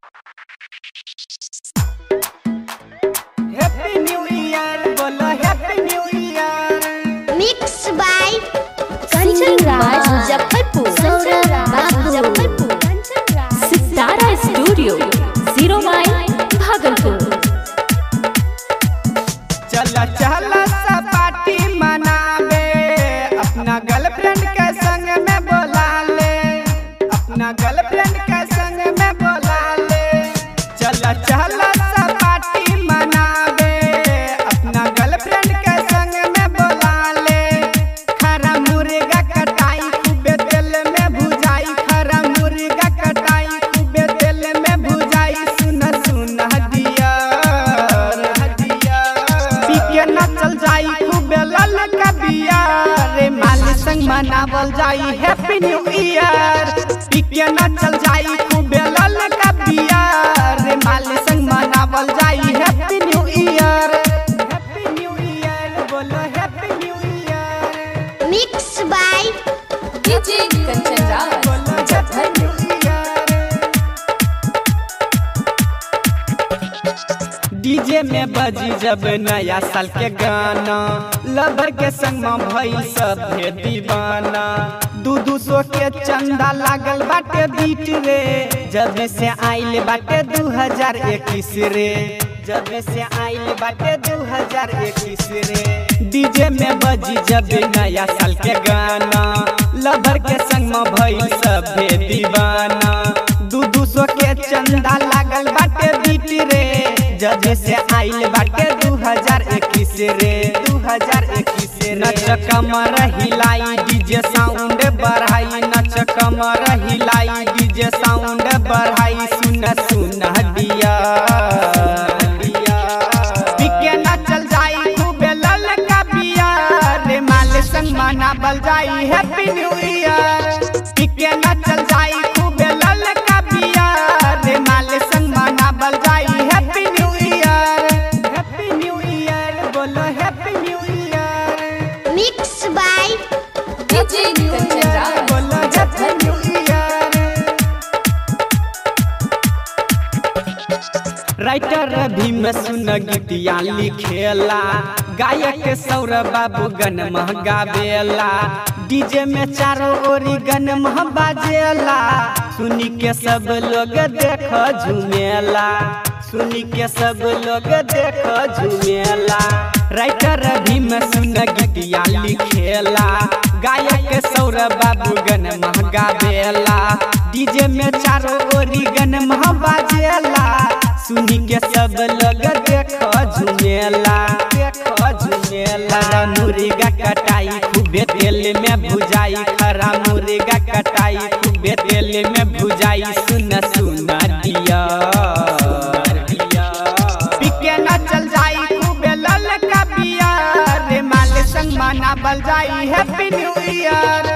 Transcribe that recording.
Happy new year बोलो happy new year Mixed by Kanchan Raj Muzaffarpur Saurabh Babu. Muzaffarpur सितारा studio zero माइल भागलपुर चला चला सा पार्टी मनावे अपना गर्लफ्रेंड के संग में बोला ले अपना गर्लफ्रेंड के संग में बोला ले चला चला सा पार्टी मनावे अपना गर्लफ्रेंड के संग में बोला ले खरा मुर्गा कटाई खूबे तेल में भुजाई खरा मुर्गा कटाई खूबे तेल में भुजाई सुन सुन हदिया हदिया पी के नचल जाई खूबे लल का बिया रे माल संग मनावल जाई हैप्पी न्यू ईयर पी के नचल जाई खूबे लल का बिया रे माल संग मनावल जाई happy new year happy new year बोलो happy new year Mixed by DJ Kanchan Raj बोलो हैप्पी न्यू ईयर डीजे में बजी जब नया साल के गाना लवर के संग में भई सब दीवाना दू दू सौ के चंदा लागल बाटे बीट रे जब से आइल बाटे दू हजार इक्कीस रे जब से आइल बाटे दू हजार इक्कीस रे डीजे में बजी जब नया साल के गाना लवर के संग में भई सब दीवाना दू दू सौ के चंदा लागल बाटे बीट रे जब से आइल बाटे दू हजार इक्कीस रे दू हजार इक्कीस रे नच कमर हिलाई डीजे साउंड बढ़ाई नच कमर हिलाई डीजे साउंड बढ़ाई सुन सुन दिया पिके नचल जाई खूबे लल का बिया रे माल संग मनावल जाई हैप्पी न्यू ईयर पिके नचल जाई खूबे लल का बिया रे माल संग मनावल जाई happy new year happy new year बोलो happy new year Mixed by DJ Kanchan Raj बोलो happy new year writer Bhim सुन गीतिया लिखेला गायक सौरभ बाबू गन गावेला डीजे में चारों ओरी गन बाजेला सुनी के सब लोग देख झूमेला सुनी के सब लोग देख झूमेला राइटर भीम सुन गीतिया लिखेला गायक सौरभ बाबू गन गावेला डीजे में चारों ओरी गन बाजेला सुनी के सब लोग देख झुमेला देख झुमेला खरा मुर्गा कटाई खूबे तेल में भुजाई खरा मुर्गा कटाई खूबे तेल में भुजाई सुन सुन दिया पिके नचल जाई खूबे लल का बिया रे माल संग मनावल जाई हैप्पी न्यू ईयर